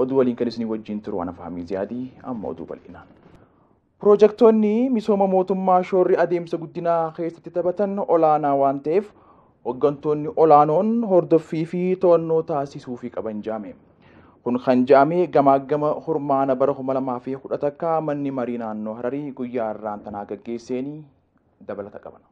oduu waliin kan isinii wajjin turu ana fahamii ziyaadii amma oduu bal'inaan. Piroojektonni misooma mootummaa shoorri adeemsa guddinaa keessatti taphatan olaanaa waan ta'eef hooggantoonni olaanoon hordoffii fi to'annoo taasisuu fi qaban jaame. Kun kan jaame gamaagama hormaana bara kuma lamaa fi kudha takka manni marii naannoo Hararii guyyaa irraan tanaa gaggeesseenii dabalata qaban.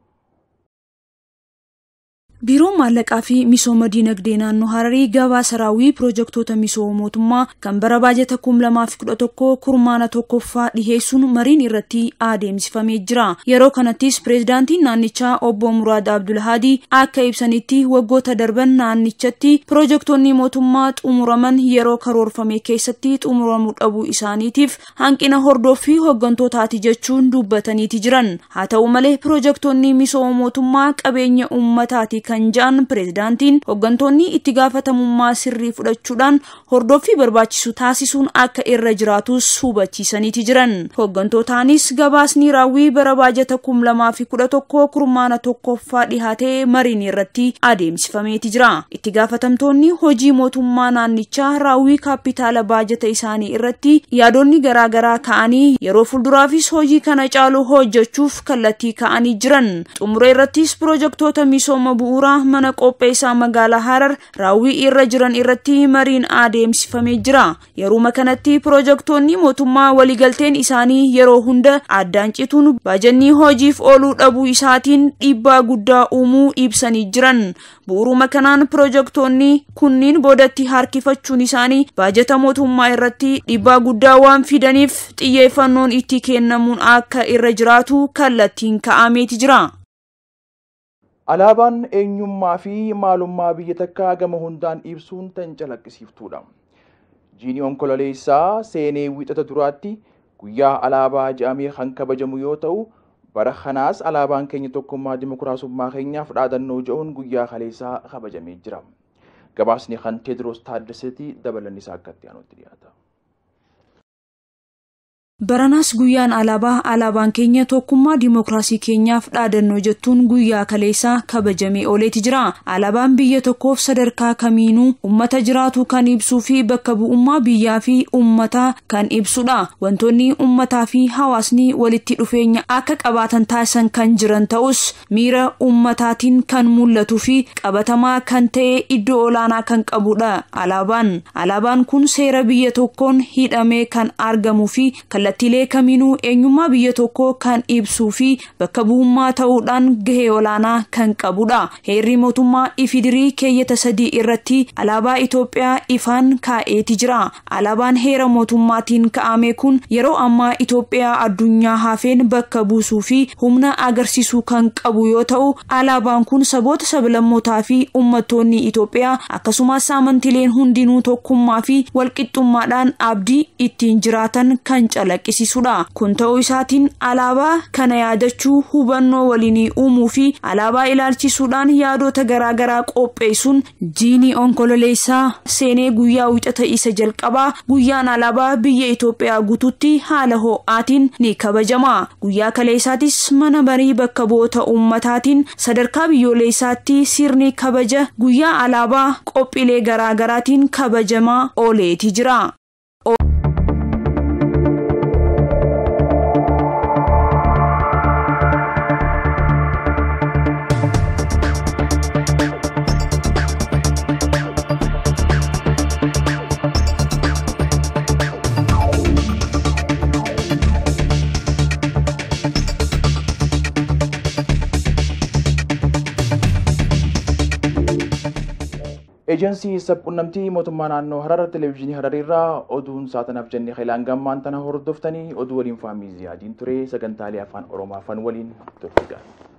Biiroon maallaqaa fi misooma diinagdee naannoo Hararii gabaasa raawwii piroojektota misooma mootummaa kan bara baajata kum lamaa fi kudha tokko kurmaana tokkoffaa dhiheessuun mariin irratti adeemsifamee jira. Yeroo kanattis pireezidaantiin naannichaa obbo Muraad Abdulhaadii akka ibsanitti waggoota darban naannichatti piroojektonni mootummaa xumuraman yeroo karoorfame keessatti xumuramuu dhabuu isaaniitiif hanqina hordoffii hooggantootaati jechuun dubbataniiti jiran. Haa ta'u malee piroojektonni misooma mootummaa qabeenya uummataati kan ja'an pireezidaantiin hooggantoonni itti gaafatamummaa sirrii fudhachuudhaan hordoffii barbaachisu taasisuun akka irra jiraatus hubachiisaniiti jiran. Hooggantootaanis gabaasni raawwii bara baajata kum lamaa fi kudha tokko kurmaana tokkoffaa dhihaatee mariin irratti adeemsifameeti jira. Itti gaafatamtoonni hojii mootummaa naannichaa raawwii kaapitaala baajata isaanii irratti yaadonni garaagaraa ka'anii yeroo fuulduraafis hojii kana caalu hojjechuuf kallattii ka'anii jiran. Xumura irrattis piroojektota misooma bu'uura bu'uuraa mana qopheessaa magaalaa Harar raawwii irra jiran irratti mariin adeemsifamee jira. Yeruma kanatti piroojektonni mootummaa waliigalteen isaanii yeroo hunda addaan cituun baajannii hojiif ooluu dhabuu isaatiin dhiibbaa guddaa uumuu ibsanii jiran. Bu'uuruma kanaan piroojektonni kunniin boodatti harkifachuun isaanii baajata mootummaa irratti dhiibbaa guddaa waan fidaniif xiyyeeffannoon itti kennamuun akka irra jiraatu kallattiin ka'ameeti jira. Alaabaan eenyummaa fi maalummaa biyya takkaa gama hundaan ibsuun tan calaqqisiiftuudha. Jiini onkololeessaa seenee wixata duraatti guyyaa alaabaa jedhamee kan kabajamu yoo ta'u, bara kanaas alaabaan keenya tokkummaa dimokiraasummaa keenyaaf dhaadannoo jedhuun guyyaa kaleessaa kabajamee jira. Gabaasni kan Teediroos Taaddaseetii dabalanni isaa akkatti aanutti dhiyaata. Baranaas guyyaan alaabaa alaabaan keenya tokkummaa dimokiraasii keenyaaf dhaadannoo jettuun guyyaa kaleessaa kabajamee ooleeti jira. Alaabaan biyya tokkoof sadarkaa kamiinuu uummata jiraatu kan ibsuu fi bakka bu'ummaa biyyaa fi uummataa kan ibsudha. Wantoonni uummataa fi hawaasni walitti dhufeenya akka qabaatan taasisan kan jiran ta'us miira uummataatiin kan mul'atuu fi qabatamaa kan ta'e iddoo olaanaa kan qabudha. Alaabaan alaabaan kun seera biyya tokkoon hidhamee kan argamuu fi kallattiilee kamiinuu eenyummaa biyya tokkoo kan ibsuu fi bakka bu'ummaa ta'uudhaan gahee olaanaa kan qabudha. Heerri mootummaa ifidirii keeyyata sadii irratti alaabaa Itoophiyaa ifaan kaa'eeti jira. Alaabaan heera mootummaatiin kaa'ame kun yeroo ammaa Itoophiyaa addunyaa hafeen bakka buusuu fi humna agarsiisuu kan qabu yoo ta'u, alaabaan kun saboota sablammootaa fi uummattoonni Itoophiyaa akkasumas amantiileen hundinuu tokkummaa fi walqixxummaadhaan abdii ittiin jiraatan kan calaqqisiisudha. Kun ta'uu isaatiin alaabaa kana yaadachuu hubannoo waliinii uumuu fi alaabaa ilaalchisuudhaan yaadota garaagaraa qopheessuun jiini onkololeessaa seenee guyyaa wixata isa jalqabaa guyyaan alaabaa biyya Itoophiyaa guututti haala ho'aatiin ni kabajama. Guyyaa kaleessaatis mana marii bakka bu'oota uummataatiin sadarkaa biyyoolessaatti sirni kabaja guyyaa alaabaa qophiilee garaagaraatiin kabajamaa ooleeti jira. Ejensii sabquunnamtii mootummaa naannoo Harar televezyiinii Harariirraa oduun saatanaaf jennee heelaan gammaan tana hordoftanii oduu waliin faamii ziyaadiin ture sagantaalee afaan Oromoo afaan waliin turte gaariidha.